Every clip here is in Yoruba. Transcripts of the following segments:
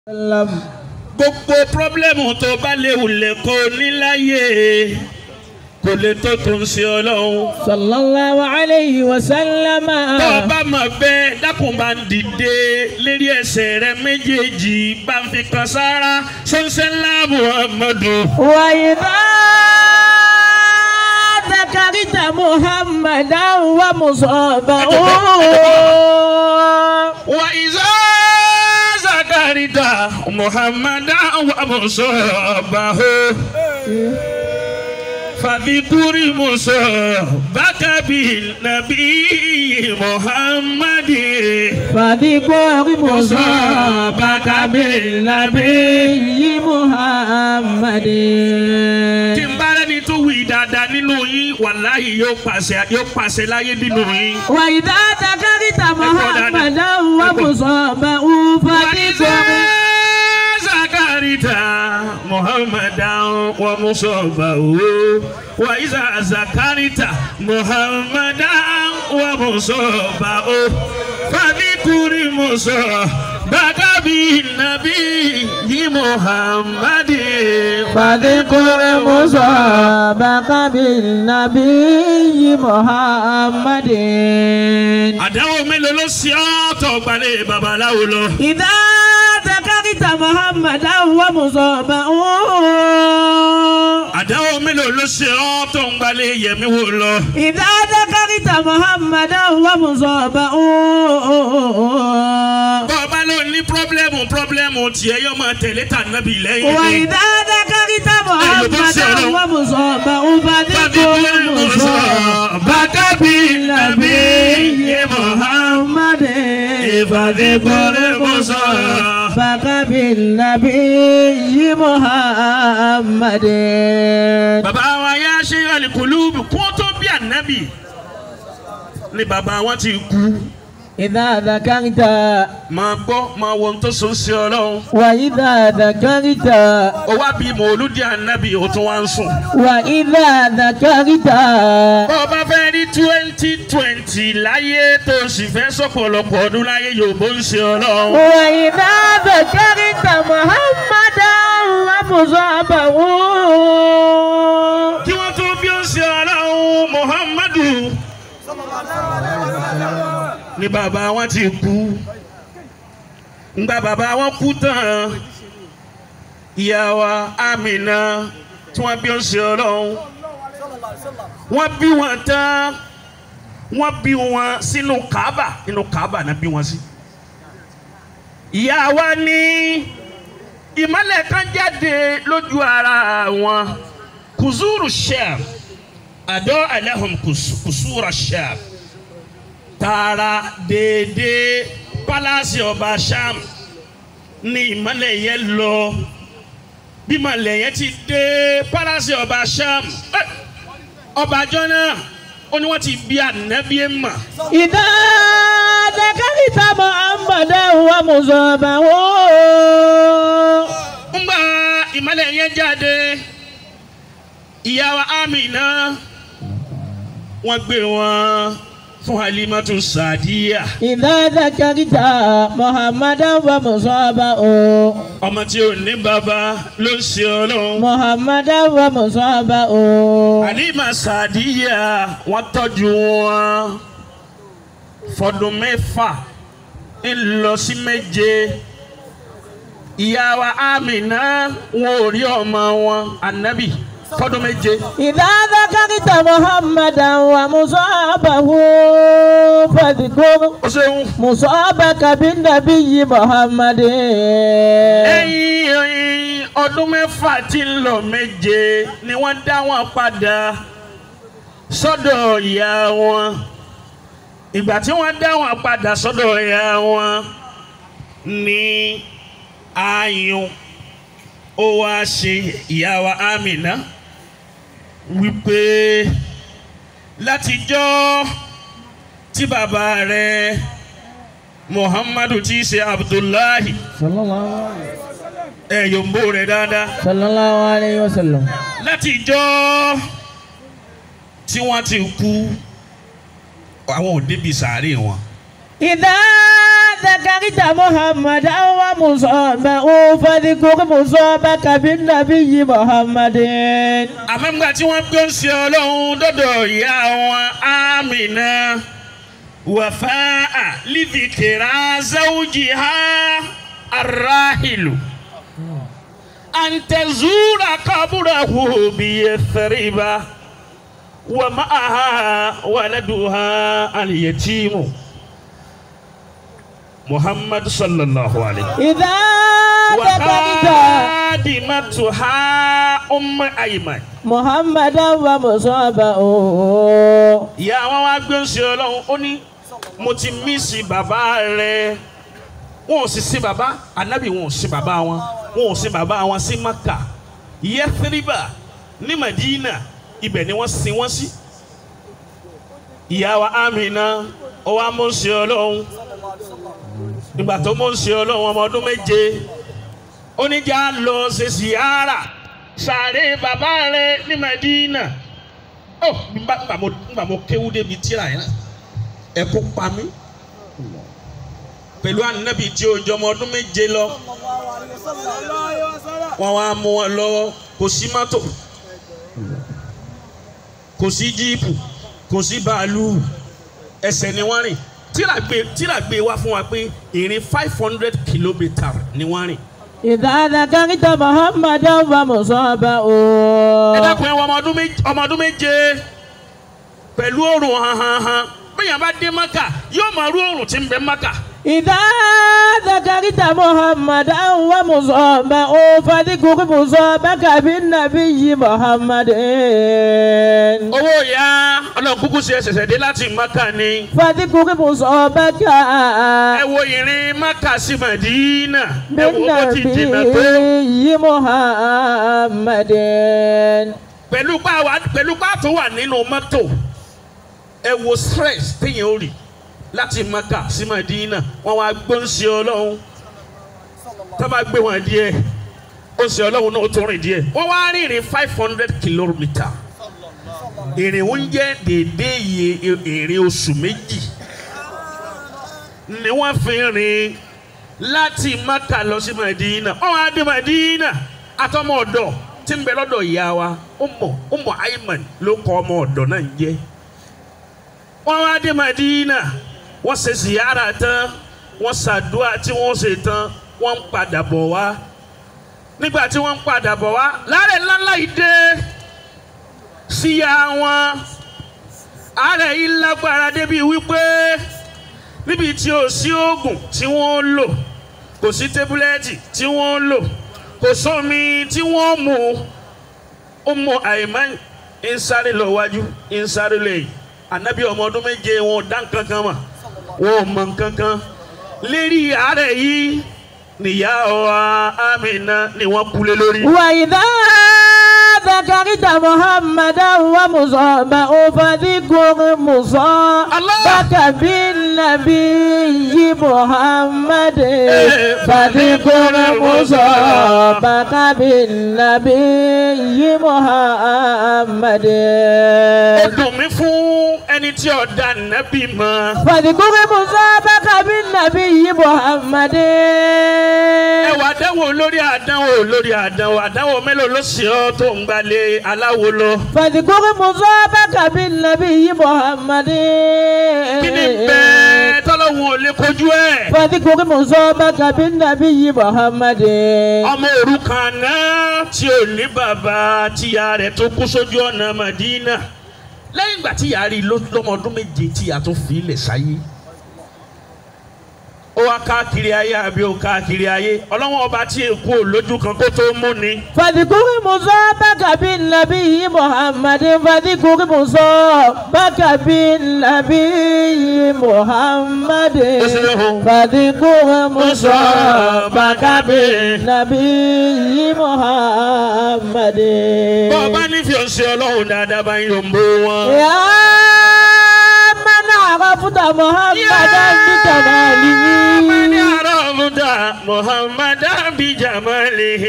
gbogbo pírọ́blẹ́mù tó bá léwu lẹ́kọ̀ọ́ níláyé kò lè tó tó ń ṣe ọlọ́run. sallallahu alayhi wa sallam. tó o bá mọ̀ bẹ́ẹ̀ dákun bá ń dìde lérí ẹsẹ̀ rẹ méjèèjì bá ń fi kan sára ṣọ́nṣẹ́ ńlá muhammadu. wa idha dhakarta muhammadan wa musabahu. wa iza zakarita muhammadan wa musabahu. فذكر موسى بك بالنبي محمد فذكر مصابك بالنبي محمد tí n bá rẹ́ni tó wí dáadáa nínú yín wàláhì yóò pàṣẹ yóò pàṣẹ láyé nínú yín. وإذا ذكرت محمدا ومصابه فذكر zakarita muhammadan wa musabahu wa iza zakarita muhammadan wa musabahu fadikuri musa bakabi nabi yi muhammadin. فذكر مصابك بالنبي محمد àdáwò mélòó ló ṣe ọ́ tó gbalẹ̀ babaláwo lọ. إذا ذكرت محمدا ومصابه àdáwò mélòó ló ṣe ọ́ tó ń gbalẹ̀ yẹmí wò lọ. إذا ذكرت محمدا ومصابه bọ́ọ̀bá ló ní pírọ́blẹ́mù pírọ́blẹ́mù tiẹ̀ yóò máa tẹ̀lé tà nábì lẹ́yìn ni. وإذا ذكرت محمدا ومصابه فذكر مصابك بالنبي محمد فذكر مصابك بالنبي محمد bàbá wa yá ṣe alikulubu kó tó bí ànábì ni bàbá wọn ti kú. إذا ذكرت máa gbọ́ máa wo ohun tó so ń ṣe ọlọ́run. وإذا ذكرت ó wá bí mòlúdì ànábì ó tún wá ń sùn. وإذا ذكرت bó o bá fẹ́ rí twenty twenty láyé tó o sì fẹ́ sọ̀pọ̀lọpọ̀ ọdún láyé yòówó ń ṣe ọlọ́run. وإذا ذكرت محمدا ومصابه kí wọ́n tó bí ó ń ṣe ọlọ́run muhammadu ni bàbá wọn ti kú ngbà bàbá wọn kú tán ìyá wa amina tí wọ́n bí ó ń ṣe ọlọ́run wọ́n bí wọn tán wọ́n bí wọn sínú kaaba nínú kaaba náà bí wọn sí ìyá wa ní ìmọ̀lẹ̀ kan jáde lójú ara wọn kùzúrù sham àdó alahum kùsúrà sham tààrà déédéé pálásì ọba sham ní ìmọ̀lẹ̀ yẹn lọ bí ìmọ̀lẹ̀ yẹn ti dé pálásì ọba sham eh, ọba jọ́nà ó ní wọ́n ti bí ànábì ẹ̀ mà إذا ذكرت محمدا ومصابه ńgbà ìmọ̀lẹ̀ yẹn jáde ìyá wa amina wọ́n gbé wọn fún halimatu sadiya إذا ذكرت محمدا ومصابه ọmọ tí ò ní bàbá ló ń ṣe ọlọ́run محمدا ومصابه halima sadiya wọ́n tọ́jú wọn fọdún mẹ́fà ń lọ sí méje ìyá wa amina wọn ò rí ọmọ wọn anabi fọdún méje. إذا ذكرت محمدا ومصابه فاذكر ó ṣeun. مصابك بالنبي محمد lẹ́yìn ọdún mẹ́fà tí ń lọ méje ni wọ́n dá wọn padà sọ́dọ̀ ìyá wọn ìgbà tí wọ́n dá wọn padà sọ́dọ̀ ìyá wọn ní ayùn ó wá ṣe ìyá wa Amina wípé látijọ́ tí bàbá rẹ̀ Muhammadu tí í ṣe Abdullahi صلى الله عليه ẹ yòǹbó rẹ dáadáa صلى الله عليه وسلم láti ìjọ tí wọ́n ti kú àwọn ò débi sàárè wọn. إذا ذكرت محمدا ومصابه فاذكر مصابك بالنبي محمد àmọ́ nígbà tí wọ́n gbé ń ṣe ọlọ́run dọ́dọ̀ ìyá wọn Amina wàfáà lídìkìrà zawjiha arrahilu antazura kaburahu biyethriba wa ma'aha waladuha alyatimu muhammad sallallahu alaihi إذا ذكرت وخادمتها أم أيمن محمدا ومصابه ìyá wọn wá gbé ń ṣe ọlọ́run ó ní mo ti mísì bàbá rẹ wọn ò sì sí bàbá ànábì wọn ò sí bàbá wọn wọn ò sí bàbá wọn sí maka yẹtiriba ní madina ibẹ̀ ni wọ́n sin wọ́n sí ìyá wa amina ó wá mú ń ṣe ọlọ́run ìgbà tó mú ń ṣe ọlọ́run ọmọ ọdún méje ó ní já lọ ṣe síyára sàárè bàbá rẹ ní madina ọ nígbà nígbà mo nígbà mo kéwú débi tíra yẹn ẹkú pa mí pẹ̀lú ànábì tí o jọmọ ọdún méje lọ wọ́n wá mú wọn lọ́wọ́ kò sí mọ́tò kò sí jíìpù kò sí bàálù ẹsẹ̀ ni wọ́n rìn tíra gbé tíra gbé wá fún wa pé ìrìn five hundred kilometre ni wọ́n rìn. إذا ذكرت محمدا ومصابه ẹ dákun ẹ wọ ọmọ ọdún méje ọmọ ọdún méje pẹ̀lú òrùn hanhanhan bẹ́ẹ̀ bá dé maka yóò máa rú òrùn tí ń bẹ maka. إذا ذكرت محمدا ومصابه فاذكر مصابك بالنبي محمد owó ìyá ọlọ́run kúkú ṣe ṣẹ̀ṣẹ̀ dé láti maka ni. فاذكر مصابك ẹ wo ìrìn maka sí madina ẹ wo bó ti jìnnà tó. بالنبي محمد pẹ̀lú pa wà pẹ̀lú pa tó wà nínú mọ́tò ẹ wo stress téèyàn ó rì láti maka sí madina wọ́n wá gbóǹsì ọlọ́run tá a bá gbé wọn díẹ̀ ó sì ọlọ́run náà ó tún rìn díẹ̀ wọ́n wá rìnrìn five hundred kilometre ìrìn ń jẹ́ déédéé iye ìrìn oṣù méjì ni wọ́n fi rìn láti maka lọ sí madina wọ́n wá dé madina àtọmọ ọ̀dọ̀ tí ń bẹ lọ́dọ̀ ìyá wa ọmọ ọmọ ayman ló kọ ọmọ ọ̀dọ̀ náà ń jẹ́ wọ́n wá dé madina wọ́n ṣe ziyara tán wọ́n ṣàdúrà tí wọ́n ṣe tán wọ́n ń padà bọ̀ wá nígbà tí wọ́n ń padà bọ̀ wá láàrẹ̀ ńláńlá yìí dé síyá wọn àárẹ̀ yìí lágbára débi wípé níbi tí ò sí oògùn tí wọ́n ń lò kò sí tébúlẹ́ẹ̀tì tí wọ́n ń lò kò sómi tí wọ́n mú ó mọ àìmọ́ ń sáré lọ wájú ń sáré lẹ́yìn ànábì ọmọ ọdún méje wọn ò dá nǹkan kan mọ̀ wọn ò mọ nǹkan kan lérí àárẹ̀ yìí nìyá wa Amina ni wọ́n kú lé lórí. وإذا ذكرت محمدا ومصابه فذكر مصابك بالنبي محمد فذكر مصابك بالنبي محمد ó dùn mí fún ẹni tí ọ̀dà nàbì mọ́. فذكر مصابك بالنبي محمد ẹ wà dánwò lórí àdánwò lórí àdánwò àdánwò mélòó ló sì ọ́ tó ń gbalẹ̀ aláwo lọ. فذكر مصابك بالنبي محمد kí ni bẹ́ẹ̀ tọ́lọ́hún ò lè kojú ẹ̀. فذكر مصابك بالنبي محمد ọmọ òrukàn náà tí ò ní bàbá tíya rẹ̀ tó kú sójú ọ̀nà Madina lẹ́yìn ìgbà tíya rí i ló- lọ́mọ ọdún méje tíya tó fi ilẹ̀ sáyé ó wá káàkiri ayé àbí ó káàkiri ayé ọlọ́wọ́n ọba tí èkó lójú kan kó tó mú ni. فذكر مصابك بالنبي محمد فذكر مصابك بالنبي محمد فذكر مصابك بالنبي محمد bọ́ ọba nífẹ̀ẹ́ ọ̀sẹ̀ ọlọ́run dáadáa bá ń yọ̀ ń bó wọn. يا من عرفت محمدا بجماله من عرفت محمدا بجماله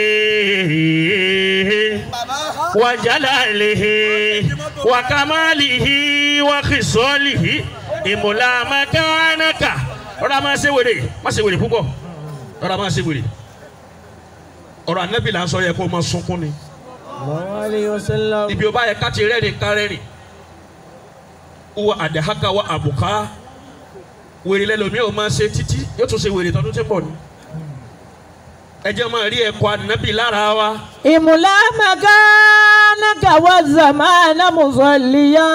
وجلاله وكماله وخصاله إملا مكانك ọ̀rọ̀ a máa ṣe wèrè má ṣe wèrè púpọ̀ ọ̀rọ̀ a máa ṣe wèrè ọ̀rọ̀ anabi là ń sọ yẹ kó o máa sunkún ni Sallallahu alayhi wa sallam. ibi o bá yẹ ká ti rẹ́rìn ká rẹ́rìn wọ àdàhàkà wọ àbùká wèrè lẹ́lòmí ò máa ṣe títí yóò tún ṣe wèrè tọdún tí ń bọ̀ ni ẹ jẹ́ máa rí ẹ̀kọ́ anabi lára wa إملا مكانك والزمان مصليا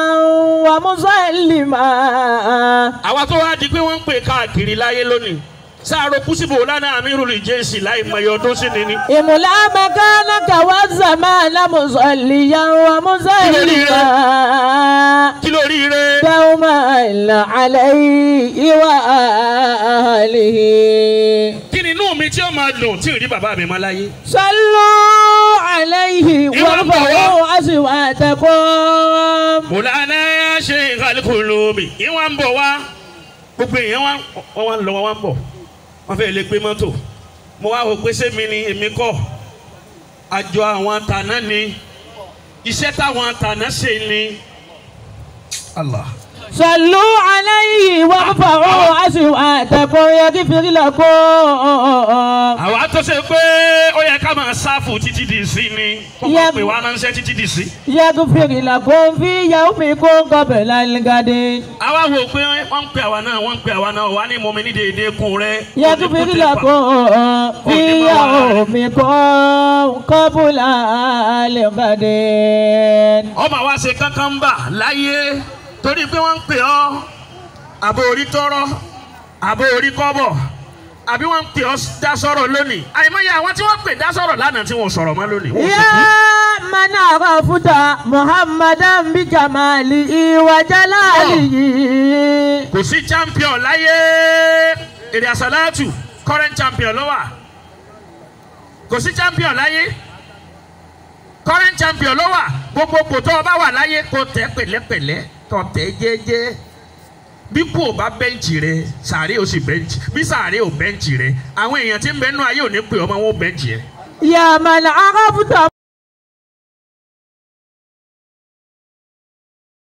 ومسلما àwa tó wá di pé wọ́n ń pè káàkiri láyé lónìí sáàrò kùsìbò lánàá àmírùlì jẹ́sì láì mọ iye ọdún sí ni ni. إملا مكانك والزمان مصليا ومسلما kí ló rí ire. دوما عليه وآله kí ni inú mi tí ó máa dùn tí ò rí bàbá mi máa láyé. صلوا عليه وارفعوا أصواتكم mùlánà ṣe ìkàlùkù lómi ìwọ̀n ń bọ̀ wá gbogbo èèyàn wá wọ́n wá ń lọ wọ́n wá ń bọ̀ wọ́n fẹ́ lè gbé mọ́tò mo wá wò pé sẹ́mi ni èmi kọ́ àjọ àwọn tàná ni iṣẹ́ táwọn tàná ṣe ni. Allah. صلوا عليه وارفعوا أصواتكم يغفر لكم àwa tó ṣe pé ó yẹ ká máa sáfù títí di sí ni kó máa Yẹ- pè wá ránṣẹ́ títí di sí. يغفر لكم في يومكم قبل الغد àwa wò pé wọ́n ń pè àwa náà wọ́n ń pè àwa náà wà ní mọ́mi ní déédéé kun rẹ̀. يغفر لكم في يومكم قبل الغد ọmọ wa ṣe kankan bà láyé torí pé wọ́n ń pè ọ́ àbò orí tọrọ àbò orí kọ́bọ̀ àbí wọ́n ń pè ọ́ dá sọ̀rọ̀ lónìí àìmọye àwọn tí wọ́n pè dá sọ̀rọ̀ lánàá tí wọ́n sọ̀rọ̀ mọ́ lónìí. wọ́n يا من عرفت محمدا بجماله وجلاله kò sí champion láyé èrè àsálàtù current champion ló wà kò sí champion láyé current champion ló wà gbogbo kò tó o bá wà láyé kò tẹ pẹ̀lẹ́pẹ̀lẹ́ kò tẹ jẹ́jẹ́ bí kò bá bẹ́ǹchì rẹ sàárè ó sì bẹ́ǹchì bí sàárè ò bẹ́ǹchì rẹ àwọn èèyàn tí ń bẹ nú ayé ò ní pè ọmọ wọn ó bẹ́ǹchì yẹn. يا من عرفت